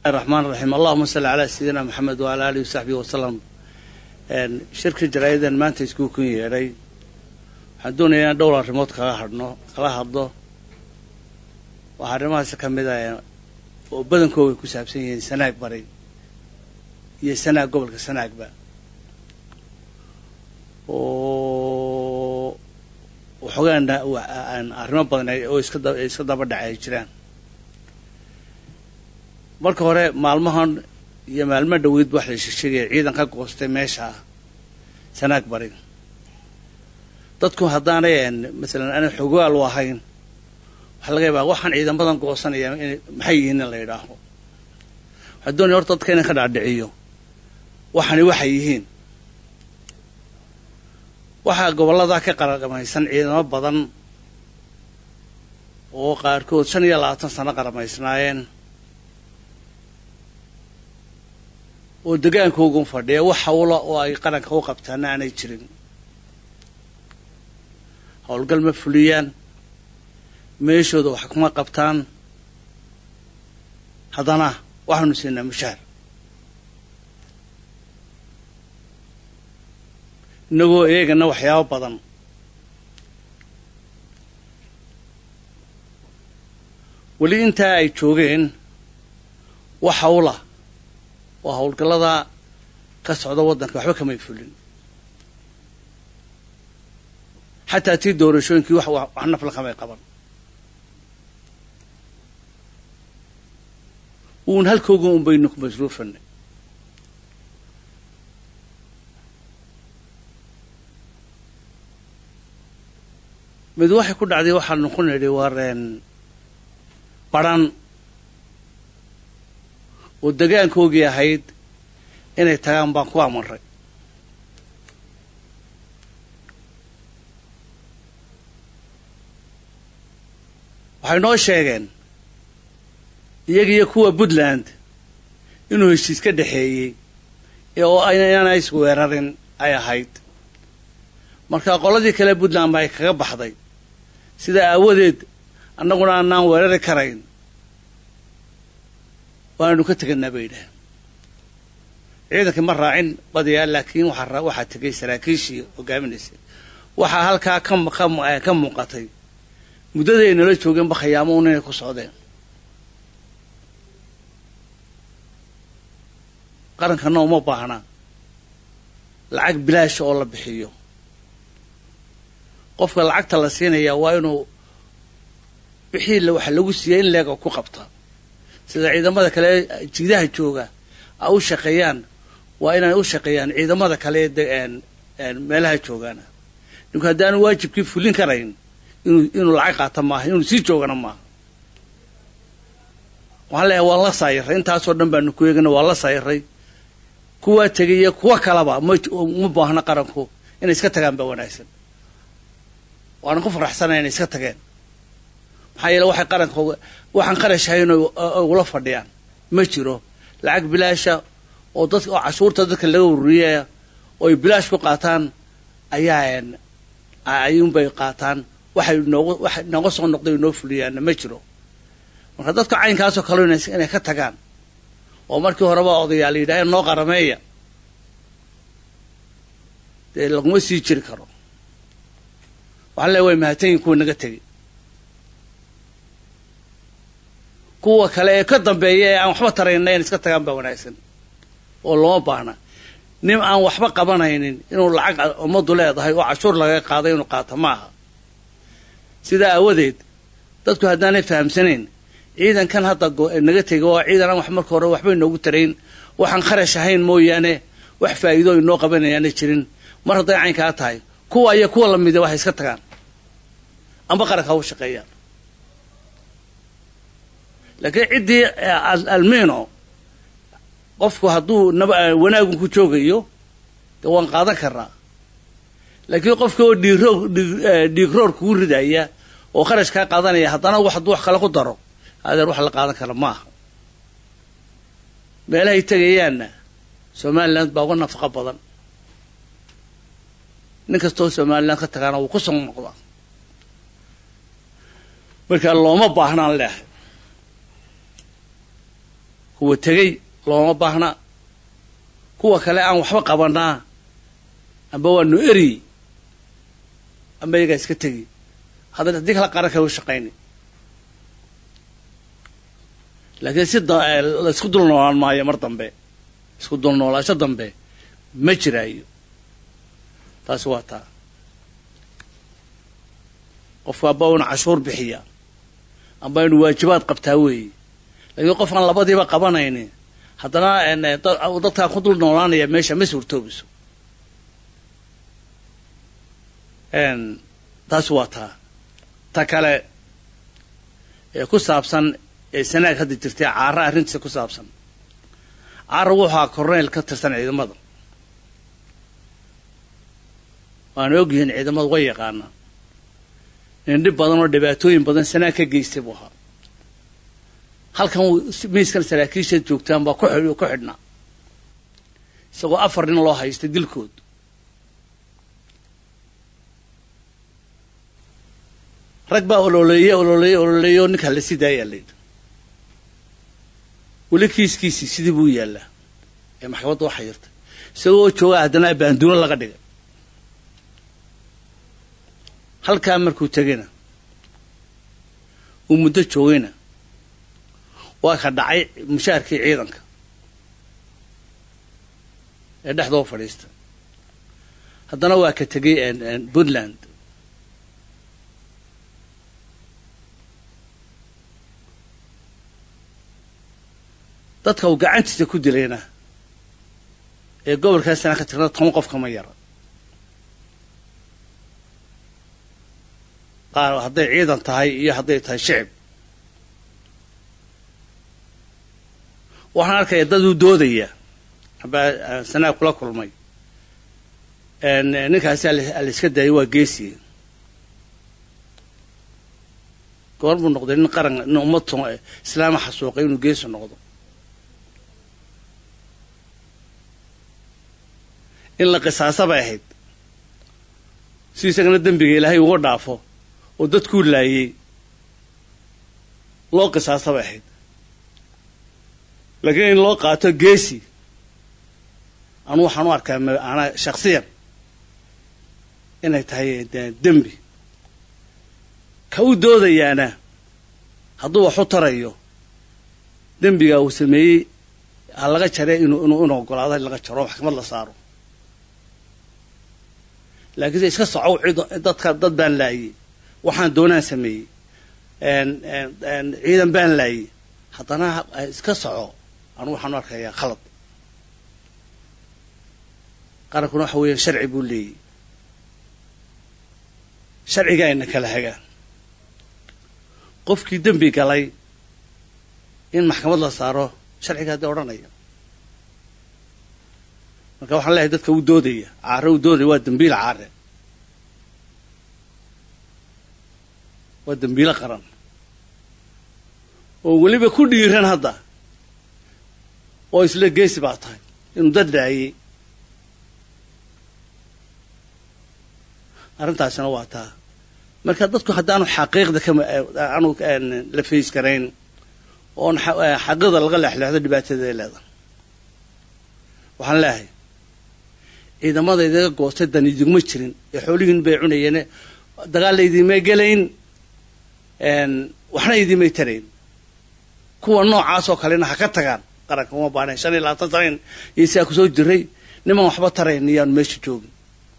raxmaan raxiim allahuma salli calaa sayidina maxamed waala alihi wasaxbihi wasalam shirka jaraa'idan maanta iskuu kun yeedhay waxaan doonayaa inaan dhowr arrimood kaga hadhno kala hadlo waxaa arrimahaasi ka mid ah oo badankooda ay ku saabsan yihiin sanaag bari iyo sanaag gobolka sanaagba oo waxoogaan arrimo badan oo iska daba dhacay ay jiraan marka hore maalmahan iyo maalmo dhaweydba wax la sheegaya ciidan ka goostay meesha sanaag bari dadku haddaanay masalan aanay xogaal u ahayn waxaa laga yaabaa waxaan ciidamadan goosanaya in maxay yihiin in la yidhaaho waxaa doonaya horta dadka inan ka dhaadhiciyo waxani waxay yihiin waxaa gobolladaa ka qaramaysan ciidamo badan oo qaarkood shan iyo labaatan sano qaramaysnaayeen oo degaankoogun fadhiya wax hawla oo ay qaranka u qabtaana aanay jirin howlgal ma fuliyaan meeshooda wax kuma qabtaan haddana waxaanu siinaa mushaar innagoo eegana waxyaabo badan weli intaa ay joogeen wax hawla oo howlgallada ka socda waddanka waxba kamay fulin xataa tii doorashooyinkii wax wax nafla kamay qaban uun halkooga un baynu ku masruufanay mid waxay ku dhacday waxaanu ku nidhi wareen baran oo degaankoogii ahayd inay tagaan baan ku amarray waxay noo sheegeen iyagiiyo kuwa puntland inuu heshiis ka dhexeeyey oo inaana isweerarin ay ahayd marka qoladii kale puntland ba ay kaga baxday sidaa aawadeed annaguna aanaan weerari karayn waanaynu ka teganaa bay yidhaaheen ciidankii ma raacin badiyaa laakiin waxaa waxaa tegay saraakiishii hogaaminaysay waxaa halkaa ka ka muuqatay muddadii ay nala joogeenba khayaamo un inay ku socdeen qarankana uma baahna lacag bilaasha oo la bixiyo qofka lacagta la siinaya waa inuu wixii waxa lagu siiyay in leega ku qabta sida ciidamada kale jiidaha jooga a u shaqeeyaan waa inay u shaqeeyaan ciidamada kale meelaha joogaana ninku haddaanu waajibkii fulin karayn inuu inuu lacag qaata maaha inuu sii joogana maaha waxaan leeyahay waan la saayiray intaasoo dhan baanu ku eegana waan la saayiray kuwaa tegay iyo kuwa kalaba ma uma baahna qaranku inay iska tagaan baa wanaagsan waanan ku faraxsanaya inay iska tageen maxaa yeele waxay qaranka waxaan qarashahayn ugula fadhiyaan ma jiro lacag bilaasha oo dad oo cashuurta dadka laga ururiyaya oo ay bilaash ku qaataan ayaa ayuunbay qaataan waxay noogu waxa nooga soo noqday noo fuliyaanna ma jiro marka dadka caynkaasoo kale inay ka tagaan oo markii horeba odayaal yidhaaheen noo qarameeya dee laguma sii jiri karo waxaan leeya way mahadsanyihin kuwa naga tegi kuwa kale ee ka dambeeya ee aan waxba tarayna in iska tagaan baa wanaagsan oo looma baahna nin aan waxba qabanaynin inuu lacag ummaddu leedahay oo cashuur laga qaaday inuu qaato ma aha sidaa aawadeed dadku haddaanay fahamsanayn ciidankan hadda naga tegi oo ciidan aan wax marka hore waxbay noogu tarayn waxaan kharash ahayn mooyaane wax faa'iido inoo qabanayaana jirin mar hadday caynkaa tahay kuwa iyo kuwa lamida waxay iska tagaan amba qaranka u shaqeeyaan laakiin ciddii almino qofku hadduu naba wanaagun ku joogayo dee waan qaadan karnaa laakiin qofka oo dhiiroog dhiigroor kugu ridaya oo kharash kaa qaadanaya haddana wax hadduu wax kale ku daro adeer wax la qaadan kara ma aha meelahay tegayaanna somaliland baa uga nafaqo badan nin kastoo somaliland ka tagaana wuu ku soo noqdaa markaa looma baahnaan leehay kuwa tegey looma baahna kuwa kale aan waxba qabanaa amba waanu eriyey amba iyagaa iska tegi haddana haddii kala qaran kale u shaqayni laakiin si laisku dul noolaan maayo mar dambe isku dul noolaasho dambe ma jiraayo taasi waa taa qofku amba una cashuur bixiya amba inu waajibaad qabtaa weeye laakiin qof aan labadiiba qabanaynin haddana dadkaan ku dul noolaanaya meesha ma suurtoobiso taasi waa taa ta kale ee ku saabsan ee sanaag hadda jirtay caara arrintiisa ku saabsan caara wuxuu ahaa korneyl ka tirsan ciidamada waana ogyihiin ciidamadu way yaqaanaa in dhib badan oo dhibaatooyin badan sanaag ka geystay buu ahaa halkan miiskan saraakiisha joogtaan baa ku ku xidhnaa isagoo afar nin loo haystay dilkood rag baa ololeeye ololeeye ololeeye oo ninkaa la sii daayaa layidhi weli kiiskiisii sidii buu yaallaa ee maxkamadda waxa yirtay isagoo jooga haddana baanduuno laga dhigay halkaa markuu tegayna uu muddo joogayna waa ka dhacay mushaharkii ciidanka ee dhexdoo fadhiista haddana waa ka tegay puntland dadka uu gacantiisa ku dilayna ee gobolkaasana ka tirna toban qof kama yara qaar hadday ciidan tahay iyo hadday tahay shicib waxaan arkaya dad uu doodaya aba sanaag kula kulmay ninkaasi alayska daayay waa geesiga goor buu noqday nin qaran nin ummad islaama xasuuqay inuu geesi noqdo in la qisaasa bay ahayd si isagana dembiga ilaahay uga dhaafo oo dadkuu laayey loo qisaasa bay ahayd laakiin in loo qaato geesi anu waxaan u arkaa anaa shaksiyan inay tahay dembi ka u doodayaana hadduu wax u tarayo dembiga uu sameeyey ha laga jare inuu inuu inu ogolaado in laga jaro maxkamad la saaro laakiinse iska socow cid dadka dad baan laayey waxaan doonaan sameeyey ciidan baan laayey haddana iska soco anu waxaan u arkayaa khalad qarankuna waxa weeyaan sharci buu leeyey sharciga ayna kala hagaan qofkii dembi galay in maxkamad la saaro sharciga haddii odhanaya marka waxaan leeyahay dadka u doodaya caare u doodaya waa dembiil caare waa dembiilo qaran oo weliba ku dhiiran hadda oo isla geesi baa tahay inuu dad dhaayey arrintaasina waa taa marka dadku haddaanu xaqiiqda kama aanu la fays karayn oon xaqiiqda laga leexleexdo dhibaatadeeda leedahay waxaan leeyahay ciidamada idaga goostay dan idinma jirin ee xoolihiin bay cunayeene dagaalla idinmay gelayn waxna idinmay tarayn kuwa noocaas oo kalena ha ka tagaan qaranka uma baanayn shan iyo labaatan sanayn iyo siaa kusoo jiray niman waxba tarayn iyaanu meesha joogin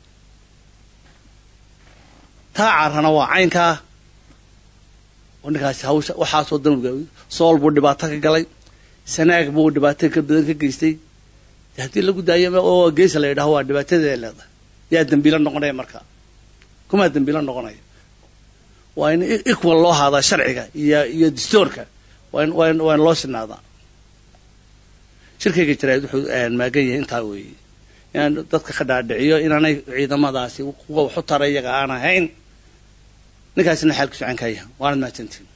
taa carrana waa caynkaa oo ninkaasi hawsha waxaasoo danga sool buu dhibaato ka galay sanaag buu dhibaato ka badan ka geystay haddii lagu daayo oo geesa la yidhaho waa dhibaatadeeda leedahay yaa dembiilo noqonaya markaa kumaa dembiilo noqonaya waa in equal loo haadaa sharciga iyo iyo dastoorka waa in waa in waa in loo sinaadaa shirkayga jaraa'id wuxuu maagan yahay intaa weeye inaan dadka ka dhaadhiciyo inaanay ciidamadaasi kuwa waxu tara iyaga aan ahayn ninkaasina xaalku socan kaya waanad mahadsantiin